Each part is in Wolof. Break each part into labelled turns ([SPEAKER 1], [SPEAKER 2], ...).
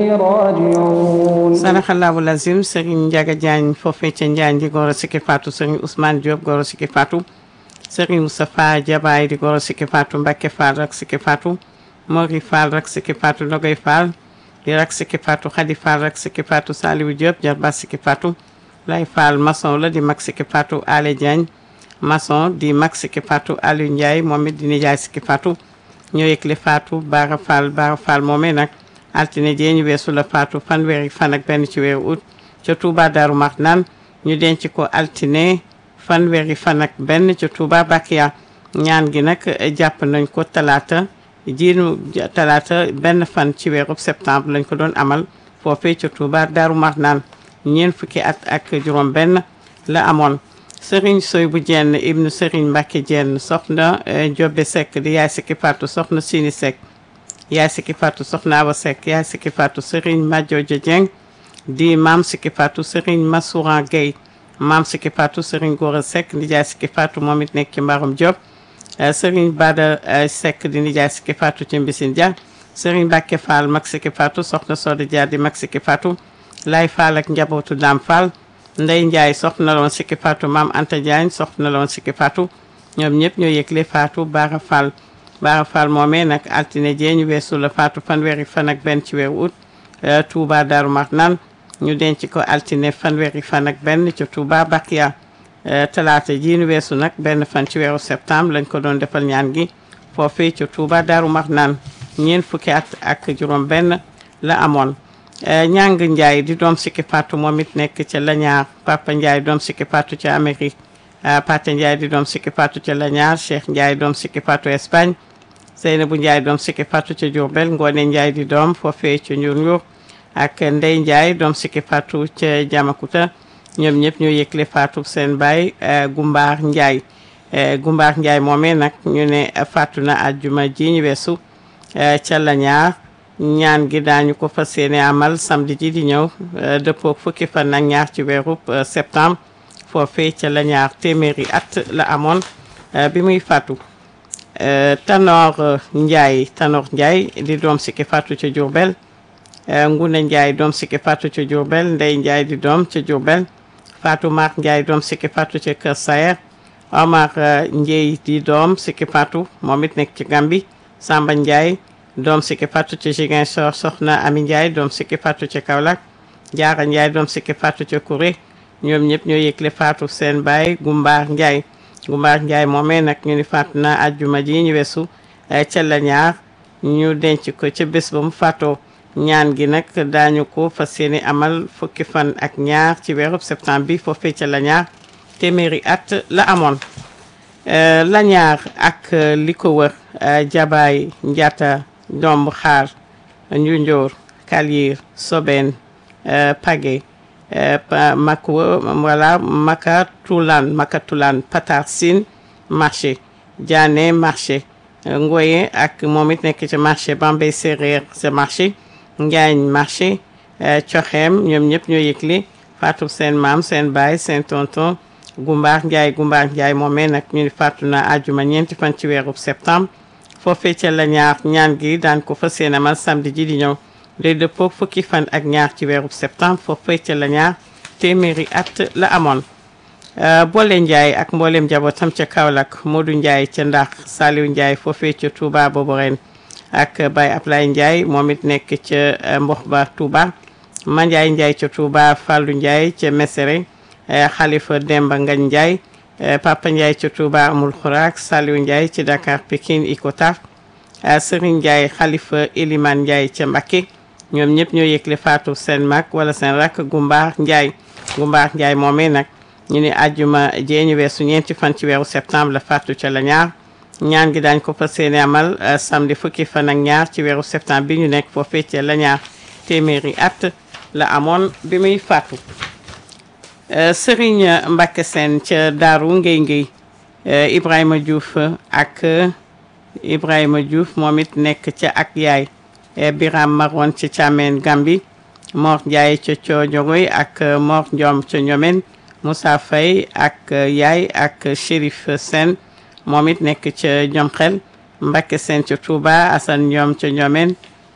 [SPEAKER 1] راجعون
[SPEAKER 2] saraxalaabu lazim Serigne Ndiaga Diagne foofee ca Njaañ di goro sikki faatu Serigne Ousmane Diop goro sikki faatu Serigne Moustapha Diabaye di goro sikki faatu Mbacke Fall rak sikki faatu Mori Fall rak sikki faatu Nogay Fall di rak sikki faatu Khady Fall rak sikki faatu Saliou Diop jarba sikki faatu Lay Fall maçon la di mag sikki faatu Ale Diagne maçon di mag sikki faatu Aliou Ndiaye moom it di nijaay sikki faatu ñoo yëgle faatu Bara Fall Bara Fall moomee nag altine jee ñu weesu la faatu fanweeri fan ak benn ci weeru août ca Touba Darou Marnane ñu denc ko altine fanweeri fan ak benn ca Touba Bakia ñaan gi nag jàpp nañ ko talaata jiinu talaata benn fan ci weeru septembre lañ ko doon amal foofee ca Touba Darou Marnane ñeent fukki at ak juróom benn la amoon Serigne Soy bu jenn ibnu Serigne Mbacke jenn soxna Jobe Seck di yaay sikki faatu soxna Sini Seck yaay sikki faatu soxna Awa Seck yaay sikki faatu Serigne Madiodio Dieng di maam sikki faatu Serigne Massouran Gueye maam sikki faatu Serigne Gora Seck di jaay sikki faatu moom it nekk ci Mbarum Diop Serigne Bada Seck di nijaay sikki faatu ci Mbisine Dia Serigne Mbacke Fall mag sikki faatu soxna Soda Dia di mag sikki faatu Lay Fall ak njabootu Dam Fall Ndey Ndiaye soxna la woon sikki faatu maam Anta Diagne soxna la woon sikki faatu ñoom ñëpp ñoo yëgle faatu Bara Fall Bara Fall moomee nag altine jee ñu weesu la faatu fanweeri fan ak benn ci weeru août Touba Darou Marnane ñu denc ko altine fanweeri fan ak benn ci Touba Bakia talaata jii ñu weesu nag benn fan ci weeru septembre lañ ko doon defal ñaan gi foofee ci Touba Darou Marnane ñeent fukki at ak juróom benn la amoon ñàng Ndiaye di doom sikki faatu moom it nekk ca Lañaar Papa Ndiaye doom sikki faatu ca Amérique Pate Ndiaye di doom sikki faatu ca Lañaar Cheikh Ndiaye doom sikki faatu Espagne Seynabou Ndiaye doom sikki faatu ca Diourbel Ngoone Ndiaye di doom foofee ca Njur Njur ak Ndey Ndiaye doom sikki faatu ca Jamakuta ñoom ñëpp ñoo yëgle faatu seen baay Gumbaar Ndiaye Gumbaar Ndiaye moomee nag ñu ne faatu na àjjuma ji ñu weesu ca Lañaar ñaan gi daañu ko fas yéene amal samedi ji di ñëw dëppoo fukki fan ak ñaar ci weeru septembre foofee ca Lañaar téeméeri at la amoon bi muy faatu Tanor Ndiaye Tanor Ndiaye di doom sikki faatu ca Diourbel Ngune Ndiaye doom sikki faatu ca Diourbel Ndey Ndiaye di doom ca Diourbel Fatou Mar Ndiaye doom sikki faatu ca Kër Sayer Omar Ndiaye di doom sikki faatu moom it nekk ci Gambi Samba Ndiaye doom sikki faatu ca Ziguinchor Soxna Ami Ndiaye doom sikki faatu ca Kaolack Jaara Ndiaye doom sikki faatu ca Kouré ñoom ñëpp ñoo yëgle faatu seen baay Gumbaar Ndiaye Gumbaar Ndiaye moomee nag ñu ni faatu na àjjuma ji ñu weesu ca la ñaar ñu denc ko ca bés ba mu faatoo ñaan gi nag daañu ko fas yéene amal fukki fan ak ñaar ci weeru septembre bi foofee ca la ñaar téeméeri at la amoon la ñaar ak li ko wër jabaay njata domb xaar njunjoor kalyir soben page makwa voilà makatulan makatulan patar sin marché diané marché ngoye ak moom it nekk ci marché bambey séréer ca marché njaañ marché coxeem ñoom ñëpp ñoo yëgle faatu seen maam seen baay seen tonton gumbaar njaay gumbaar njaay moomee nag ñu ni faatu na àjjuma ñeenti fan ci weeru septembre foofee ca la ñaar ñaan gi daan ko fas yéene amal samedi ji di ñëw day dëppoo fukki fan ak ñaar ci weeru septembre foofee ca la ñaar téeméeri at la amoon boole Ndiaye ak mboolem njabootam ca Kaolack Modou Ndiaye ca Ndax Saliou Ndiaye foofee ca Touba boobu ren ak Baye Ablaye Ndiaye moom it nekk ca Mbox ba Touba Mandiaye Ndiaye ca Touba Fallou Ndiaye ca Mesere Khalifa Demba Ngagne Ndiaye Papa Ndiaye ca Touba Amul Khourak Saliou Ndiaye ci Dakar Pikine Icotaf Serigne Ndiaye Khalifa Elimane Ndiaye ca Mbacké ñoom ñëpp ñoo yëgle faatu seen mag wala seen rakk Gumbaar Ndiaye Gumbaar Ndiaye moomee nag ñu ne àjjuma jee ñu weesu ñeenti fan ci weeru septembre la faatu ca la ñaar ñaan gi daañ ko fas yéene amal samedi fukki fan ak ñaar ci weeru septembre bi ñu nekk foofee ca la ñaar téeméeri at la amoon bi muy faatu Serigne Mbacke Sène ca Daaru Ngéy Ngéy Ibrahima Diouf ak Ibrahima Diouf moom it nekk ca ak yaay Biram Maron ca Thiamène Gambi Mor Ndiaye ca Cojogoy ak Mor Ndiom ca Ñomen Moussa Faye ak yaay ak Chérif Sène moom it nekk ca Ñomxel Mbacke Sène ca Touba Assane Ndiom ca Ñomen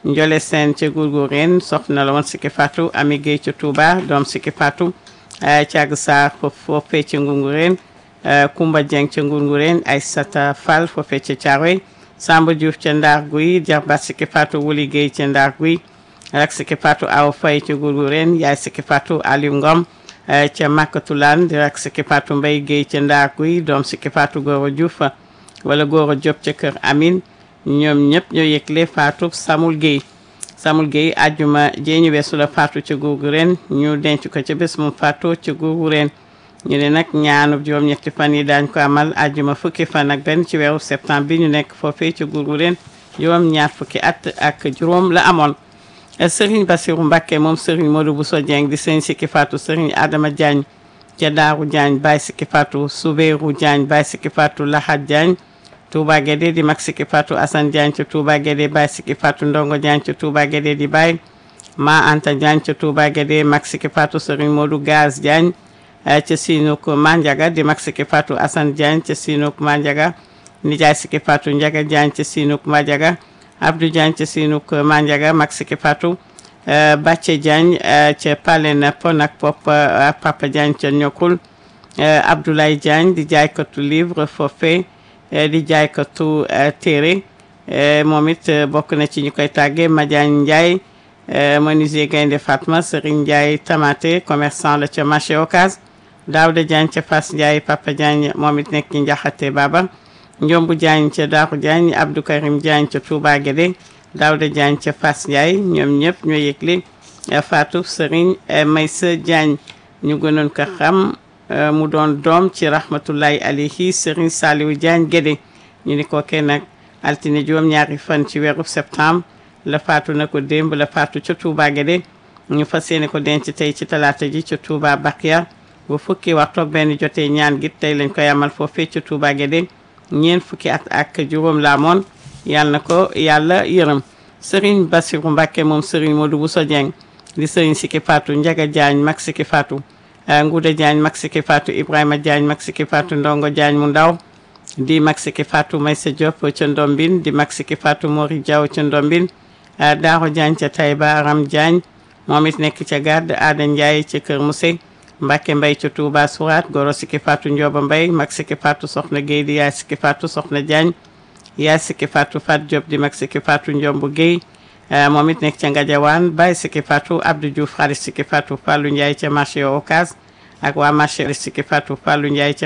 [SPEAKER 2] Njole Sène ca Gourgourène soxna la woon Siki Fatou Ami Gueye ca Touba doom Siki Fatou Thiag Sarr foofee ca Ngoungouréne Koumba Dieng ca Ngoungouréne Aïssata Fall foofee ca Thiaroye Samba Diouf ca Ndar Guy jarbaat Siki Fatou Wuli Gueye ca Ndar Guy rak Siki Fatou Awa Faye ca Gourgourène yaay Siki Fatou Aliou Ngom ca Makatulaan di rak Siki Fatou Mbaye Gueye ca Ndar Guy doom Siki Fatou Goro Diouf wala Goro Diop ca Kër Amin ñoom ñëpp ñoo yëgle Fatou Samul Gueye Samul Gueye ajjuma jee ñu weesu la Fatou ca Gourgourène ñu denc ko ca bés moom Fatou ca Gourgourène ñu ne nag ñaanu juróom-ñetti fan yi daañ ko amal ajjuma fukki fan ak benn ci weeru septembre bi ñu nekk foofee ca Gourgourène juróom ñaar fukki at ak juróom la amoon Serigne Bassirou Mbacké moom Serigne Modou Bousso Dieng di sëñ Siki Fatou Serigne Adama Diagne ca Daaru Diagne Baye Siki Fatou Soubérou Diagne Baye Siki Fatou Lahad Diagne Touba Guédé di mag Siki Fatou Assane Diagne ca Touba Guédé Baye Siki Fatou Ndongo Diagne ca Touba Guédé di Baye Ma Anta Diagne ca Touba Guédé mag Siki Fatou Serigne Modou Gaz Diagne ca Sinuk Mandiaga di mag Siki Fatou Assane Diagne ca Sinuk Mandiaga nijaay Siki Fatou Ndiaga Diagne ca Sinuk Mandiaga Abdou Diagne ca Sinuk Mandiaga mag Siki Fatou Bacce Diagne ca Palen Pon ak Pop Papa Diagne ca Ñokul Abdoulaye Diagne di jaaykatu livre foofee di jaaykatu téere moom it bokk na ci ñu koy tàggee Madiagne Ndiaye menuisier Gaynde Fatma Serigne Ndiaye Tamaté commerçant la ca marché Ocass Daouda Diagne ca Fass Ndiaye Papa Diagne moom it nekk ci Njaxate Baba Njombu Diagne ca Daaru Diagne Abdou Karim Diagne ca Touba Guédé Daouda Diagne ca Fass Ndiaye ñoom ñëpp ñoo yëgle Fatou Serigne Maysa Diagne ñu gënoon ko xam mu doon doom ci rahmatullahi alayhi Serigne Saliou Diagne Guédé ñu ni ko kenn nag altine juróom ñaari fan ci weeru septembre la faatu na ko démb la faatu ca Touba Guédé ñu fas yéene ko denc tey ci talaata ji ca Touba Bakia bu fukki waxtu ak benn jotee ñaan gi tey lañ koy amal foofee ca Touba Guédé ñeent fukki at ak juróom la amoon yàlla na ko yàlla yërëm Serigne Bassirou Mbacké moom Serigne Modou Bousso Dieng di Serigne Siki Fatou Ndiaga Diagne mag Siki Fatou Ngouda Diagne mag Siki Fatou Ibrahima Diagne mag Siki Fatou Ndongo Diagne mu ndaw di mag Siki Fatou Maysa Diop ca Ndombin di mag Siki Fatou Mori Diaw ca Ndombin Daaro Diagne ca Taïba Aram Diagne moom it nekk ca Gàdd Aada Ndiaye ca Kër Mousse Mbacke Mbaye ca Touba Sourate Goro Siki Fatou Ndioba Mbaye mag Siki Fatou Soxna Guèye di yaay Siki Fatou Soxna Diagne yaay Siki Fatou Fat Diop di mag Siki Fatou Ndiombu Guèye moom it nekk ca Ngadiawane Baye Siki Fatou Abdou Diouf xarit Siki Fatou Fallou Ndiaye ca marché Ocass ak waa marché Siki Fatou Fallou Ndiaye ca